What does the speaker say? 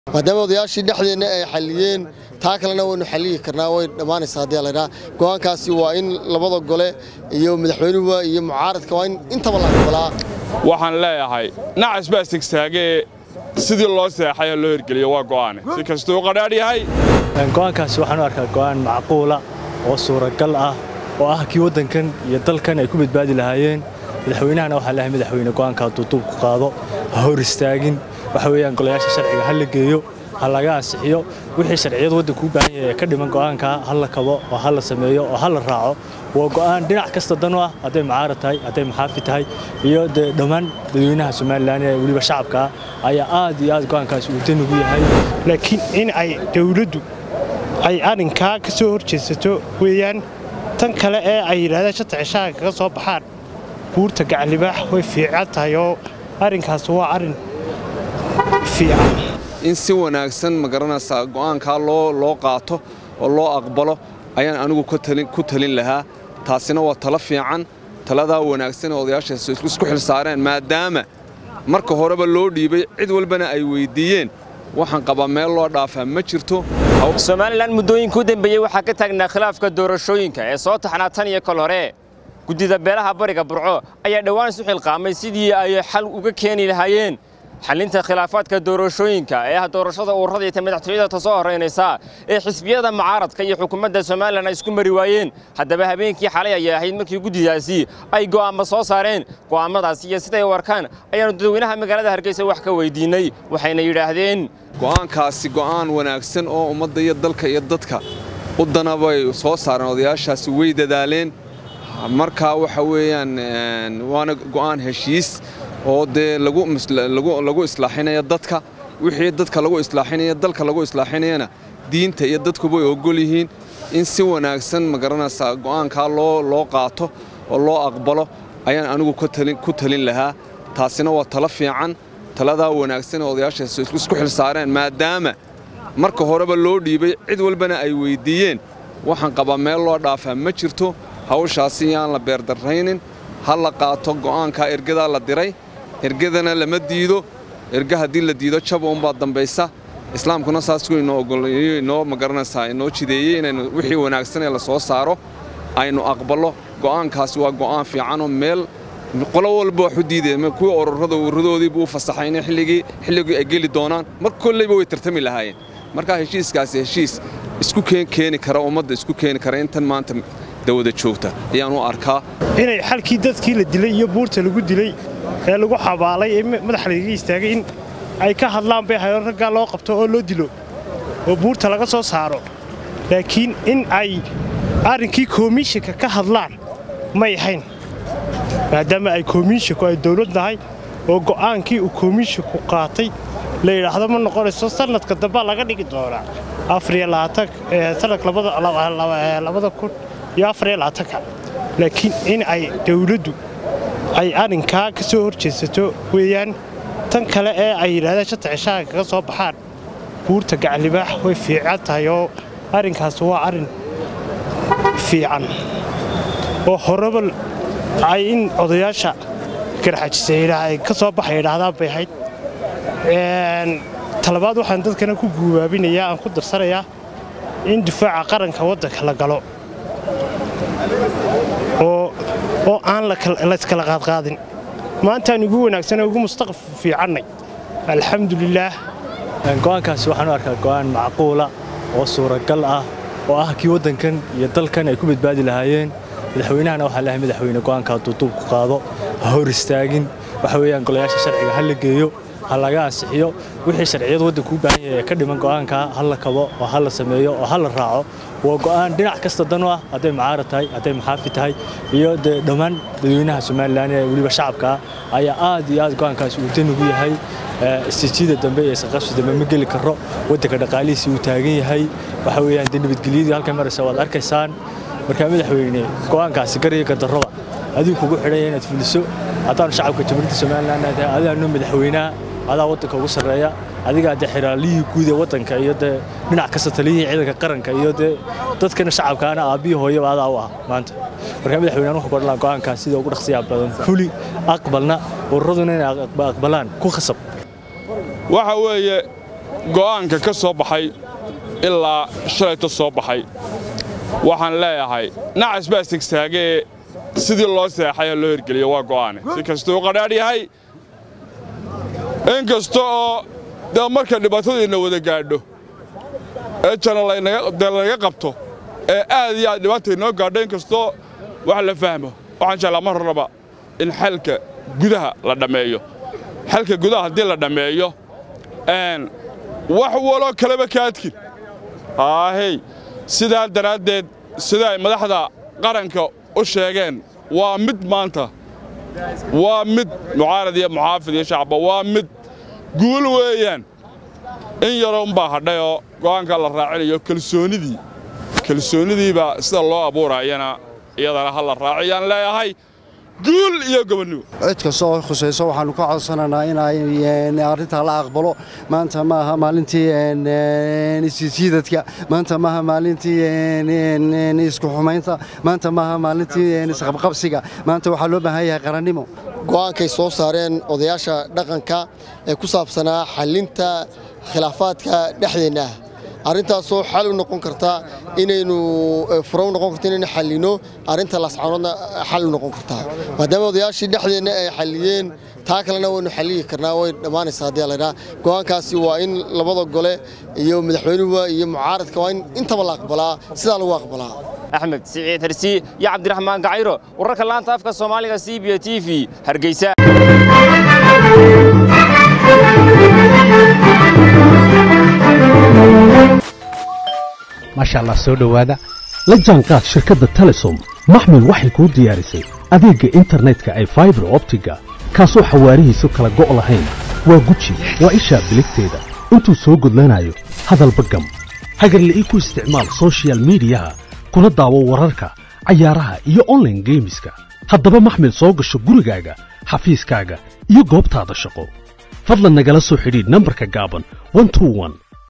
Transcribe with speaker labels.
Speaker 1: maadaama odayaashii dhexdeenna ay xalliyeen taa kalena waynu xalliyi karnaa way dhammaanaysaa haddii laydhaa go'aankaasi waa in labada gole iyo madaxweynuhuba iyo mucaaradka waa in intaba la aqbalaa
Speaker 2: waxaan leeyahay nacas baa sigsaagee sidii loo seexay loo hirgeliyo waa go'aane si kastuu qadhaadh yahay
Speaker 3: go'aankaasi waxaan u arkaa go'aan macquula oo suuragal ah oo ah kii waddankan iyo dalkan ay ku badbaadi lahaayeen madaxweynahana waxaa leeyahay madaxweyne go'aanka hadduu duubku qaado ha hor istaagin waxa weeyaan golayaasha sharciga ha la geeyo ha laga ansixiyo wixii sharciyadu waddanku u baahan yahay ee ka dhiman go'aankaa ha la kabo oo ha la sameeyo oo ha la raaco waa go'aan dhinac kasta dan u ah hadday mucaarad tahay hadday maxaafi tahay iyo dee dhammaan dadweynaha somalilan ee weliba shacabka ah ayaa aad iyo aad go'aankaasi uu dan ugu yahay
Speaker 4: laakiin in ay dawladdu ay arrinkaa ka soo hor jeedsato weeyaan tan kale ee ay yidhahdeen shanta cishaha kaga soo baxaan buurta gaclibaax way fiican tahay oo arrinkaas waa arrin fiican
Speaker 5: in si wanaagsan ma garanaysaa go'aankaa loo qaato oo loo aqbalo ayaan anigu ku talin lahaa taasina waa talo fiican taladaa wanaagsan ee odayaashaas isku xilsaareen maadaama marka horeba loo dhiibay cid walbana ay weyddiiyeen waxaan qabaa meel loo dhaafaa ma jirto
Speaker 6: somalilan muddooyinka u dembeeyey waxaa ka taagnaa khilaafka doorashooyinka ee soo taxnaa tan iyo kol hore guddida beelaha bariga burco ayaa dhowaan isu xilqaamay sidii ay xal uga keeni lahaayeen xallinta khilaafaadka doorashooyinka ee ah doorashada ururada iyo madaxtooyada ta soo horraynaysa ee xisbiyada mucaaradka iyo xukuumadda somalilan ay isku mari waayeen haddaba habeenkii xalay ayay ahayd markii guddidaasi ay go'aamo soo saareen go'aammadaasi iyo siday u arkaan ayaannu dadweynaha magaalada hargeysa wax ka weydiinnay waxayna yidhaahdeen
Speaker 5: go'aankaasi go'aan wanaagsan oo ummadda iyo dalka iyo dadka u dana bay soo saareen odayaashaasi way dadaaleen markaa waxa weeyaan waana go'aan heshiis oo dee lagu islaaxinaya dadka wixii dadka lagu islaaxinaya dalka lagu islaaxinayana diinta iyo dadkuba way ogol yihiin in si wanaagsan ma garanaysaa go'aankaa loo qaato oo loo aqbalo ayaan anigu ku talin lahaa taasina waa talo fiican taladaa wanaagsan ee odayaashaas isku xilsaareen maadaama marka horeba loo dhiibay cid walbana ay weyddiiyeen waxaan qabaa meel loo dhaafaa ma jirto hawshaasi yaan la beerdarraynin ha la qaato go'aankaa ergadaa la diray ergadana lama diido erga haddii la diido jaba unbaa dambaysa islaamkuna saasuu inoo magaranaysaa inoo jideeyey inaynu wixii wanaagsan ee la soo saaro aynu aqballo go'aankaasi waa go'aan fiicanoo meel qolo walba wax u diideen kuwii ururada ururadoodiibuu u fasaxay inay xilligii ay geli doonaan mar kolleyba way tartami lahaayeen markaa heshiiskaasi heshiis isku keeni kara ummadda isku keeni kara intan maanta dawada joogta ayaan u arkaa
Speaker 4: inay xalkii dadkii la dilay iyo buurta lagu dilay ee lagu xabaalay ee madaxa lagaga istaagay in ay ka hadlaan bay hayo raggaa loo qabto oo loo dilo oo buurta laga soo saaro laakiin in ay arrinkii komishinka ka hadlaan may ahayn maadaama ay komishinku ay dawlad nahay oo go'aankii uu komishinku qaatay la yidhaahdo ma noqonayso sannadka dambaa laga dhigi doonaa sanadka labada kun iyo afariyo labaatanka laakiin in ay dawladdu ay arrinkaa ka soo hor jeedsato weeyaan tan kale ee ay yidhahdeen shanta cishaha kaga soo baxaan buurta gaclibaax way fiican tahay oo arrinkaas waa arrin fiican oo horeba ay in odayaasha garxajisa ay ka soo baxay yidhaahdaan bay ahayd talabaad waxaan dadkana ku guubaabinayaa aan ku darsanayaa in difaaca qaranka waddanka la galo oo aan layskala qaadqaadin maantaan ugu wanaagsanee ugu mustaqbal fiicannay alxamdulilaah
Speaker 3: go'aankaasi waxaan u arkaa go'aan macquula oo suuragal ah oo ah kii waddankan iyo dalkan ay ku badbaadi lahaayeen madaxweynahana waxaa leeyahay madaxweyne go'aanka hadduu duubku qaado ha hor istaagin waxa weeyaan golayaasha sharciga ha la geeyo ha laga ansixiyo wixii sharciyadu waddanku u baahan yahay ee ka dhiman go'aankaa ha la kabo oo ha la sameeyo oo ha la raaco waa go'aan dhinac kasta dan u ah hadday mucaarad tahay hadday maxaafi tahay iyo dee dhammaan dadweynaha somalilan ee weliba shacabka ah ayaa aad iyo aad go'aankaasi uu dan ugu yahay istijida dambe iyo isqabsi dambe ma geli karo waddanka dhaqaalihiisi uu taagan yahay waxa weeyaan dee nabadgelyadii halkan maraysa waad arkaysaan markaa madaxweyne go'aankaasi gariga gadarroba adigu kugu xidhanya inaad fuliso haddaanu shacabka jamhuuriyadda somalilan tahay adaanu madaxweynaha adaa waddanka ugu sarreeya adigaa dee xiraalihii guud ee waddanka iyo dee dhinac kasta taliyihii ciidanka qaranka iyo dee dadkana shacabkaana aabbihii hooyaba adaa u ah maanta markaa madaxweynean wuxuu kodhanaa go'aankaas sida ugu dhaqsiyaa badan fuli aqbalna ururaduna inay aqbalaan ku khasab
Speaker 2: waxa weeye go'aanka ka soo baxay ilaa shalayta soo baxay waxaan leeyahay nacas baa sigsaagee sidii loo seexay ha loo hirgeliyo waa go'aane si kastuu qadhaadh yahay in kasta oo dee marka dhibaatadiinna wada gaadho ee jana dee lanaga qabto ee aad iyo aad dhibaata inoo gaadho in kastoo wax la fahmo waxaan jeclaa mar hornaba in xalka gudaha la dhammeeyo xalka gudaha haddii la dhammeeyo wax waloo kaleba kaadkin aahey sidaa daraaddeed sida ay madaxda qaranka u sheegeen waa mid maanta waa mid mucaarad iyo muxaafid iyo shacba waa mid guul weeyaan in yaroo umbaa hadhay oo go'aanka la raacinayo kalsoonidii kalsoonidiibaa sida loo abuurayana iyadana ha la raaciyaan leeyahay guul iyo gobonnimo
Speaker 7: cid kasta oo khusayso waxaannu ka codsanaynaa inay arrintaa la aqbalo maanta ma aha maalintii isjiidadka maanta maaha maalintii isku xumaynta maanta maaha maalintii isqabqabsiga maanta waxaa loo baahan yahay qarannimo
Speaker 1: go'aankay soo saareen odayaasha dhaqanka ee ku saabsanaa xallinta khilaafaadka dhexdeenna ah arrintaasoo xal u noqon karta inaynu furo u noqon karta inaynu xallino arrinta lascaanoodna xal u noqon kartaa maadaama odayaashii dhexdeenna ay xalliyeen taa kalena waynu xalliyi karnaa way dhammaanaysaa haddii laydhaa go'aankaasi waa in labada gole iyo madaxweynuhu iyo mucaaradka waa in intaba la aqbalaa sidaa lagu aqbalaa
Speaker 6: axmed siciid hersi iyo cabdiraxmaan gacayro wararka laanta afka soomaaliga c b t v hargeysa
Speaker 8: maasha allah soo dhowaada la jaanqaad shirkadda telesom maxmil waxay kuu diyaarisay adeegga internetka ay faibar optiga kaasoo xawaarihiisu kala go' lahayn waa guji waa ishaa biligteeda intuu soo gudlanayo hadalba gam hagarle ii ku isticmaal sochial midiyaha kuna daawo wararka cayaaraha iyo onlaine geemiska haddaba maxmil soo gasho gurigaaga xafiiskaaga iyo goobtaada shaqo fadlan nagala soo xidhiidh nambarka gaaban